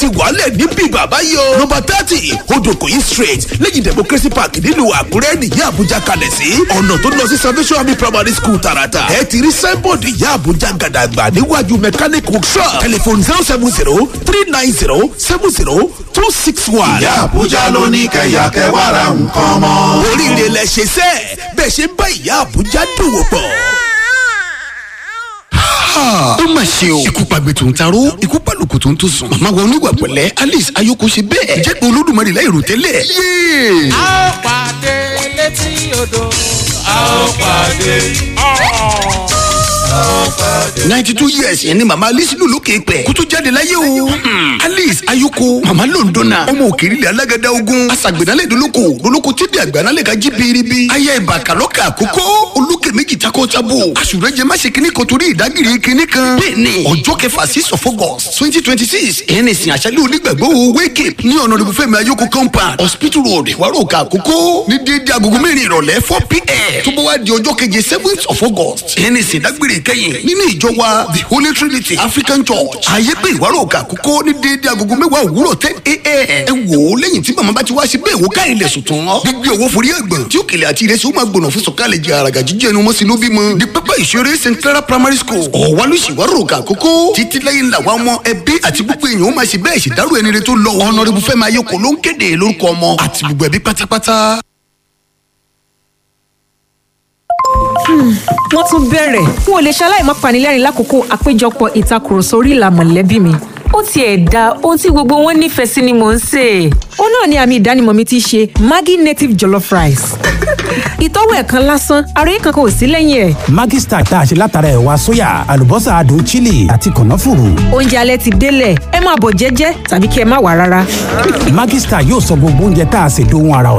ti wàálẹ̀ níbí bàbá yìí o. nọmba thirty odòkòyí street lẹ́yìn democracy park nílùú àkúrẹ́ nìyá àbújá kalẹ̀ sí. ọ̀nà tó lọ sí salvation army primary school tààràtà. ẹ ti rí signboard ìyá àbújá gàdàgbà níwájú mechanic workshop. telephone zero seven zero three nine zero seven zero two six one. ìyá àbújá ló ní kẹyà kẹwàrà nǹkan mọ́. oríire lẹ ṣe sẹ́ẹ̀ bẹ́ẹ̀ ṣe ń bá ìyá àbújá dòwò pọ̀ ó mà ṣe o. ikú pàgbé tó ń taró ikú pàlùkù tó ń tó sùn. màmá wa oníwà pẹ̀lẹ́ alice ayoko ṣe bẹ́ẹ̀. jẹ́ pé olódùmarè láì rò tẹ́lẹ̀. yéé. a ó pàdé létí odò a ó pàdé. ninety two years yẹn ni màmá alice lù lókè pẹ̀ kó tó jáde láyé o. Hmm. alice ayoko màmá londona ọmọ òkèèrè alágàdá ogun aṣàgbẹ̀nálẹ̀ dolóko dolóko tí di àgbànálẹ̀ ka jí biribi. aya ìbà kàlọ́kà àkókò olókè méjì takọ tabo àṣùrẹ́jẹ má ṣe kíní kan torí ìdágìrì kíní kan. bẹ́ẹ̀ni ọjọ́ kẹfà six of august twenty twenty six ẹni sìn àṣálẹ́ onígbàgbọ́ wake up ní ọ̀nà ìbùfẹ́mi ayoko compound hospital road ìwárò òkà àkókò ní déédéé agogo mẹ́rin ìrọ̀lẹ́ four pm tó bá wá di ọjọ́ keje seventh of august ẹni sìn dágbére kẹ́yìn nínú ìjọ wa the holy trinity african church ààyè pé ìwárò òkà àkókò ní déédéé agogo mẹ́wàá òwúrọ̀ ten am ẹ wò ó lẹ́yìn tí màmá bá ti wá sí bẹ́ẹ̀ wò káyìn lẹ̀ sùn tán gbígbé owó forí ẹ̀gbọ̀n tí òkèlè àti ìrẹsì ó máa gbọ̀nà fún sọ̀kalẹ̀ jẹ àràgà jíjẹ́ ẹnu mọ́sí ló bímọ di pápá ìṣeré st clara primary school ọ̀wálùsì ìwárò òkà àkókò títí lẹ́yìn làwọn ọmọ ẹbí àti gbogbo èèyàn ó máa ṣe bẹ́ẹ̀ ṣèdárò ẹni rẹ tó lọ ọ̀nàrẹ́bù fẹ́mi ayọ̀kọ̀ ló ń kéde lórúkọ ọmọ àti gbogbo ẹbí pátápátá. wọ́n tún bẹ̀rẹ̀ n ò lè ṣaláì má panilẹ́rìn lákòókò àpéjọpọ̀ ìtakùrọ̀sọ orí ìlà mọ̀lẹ́bí mi. ó tiẹ̀ da ohun tí gbogbo wọn nífẹ̀ẹ́ sí ni mò ń sè é. ó náà ni àmì ìdánimọ̀ mi ti ṣe maggi native jollof rice. ìtọ́wò ẹ̀kan lásán ara yìí kankan ò sí lẹ́yìn ẹ̀. Maggi Star tá a ṣe látara ẹ̀wà sóyà àlùbọ́sà adùn chili àti kànáfùrù. oúnjẹ alẹ́ ti délẹ̀ ẹ máa bọ̀ jẹ́jẹ́ tàbí kí ẹ má wà rárá. Maggi Star yóò sọ gbogbo oúnjẹ tá a ṣe dóhun ara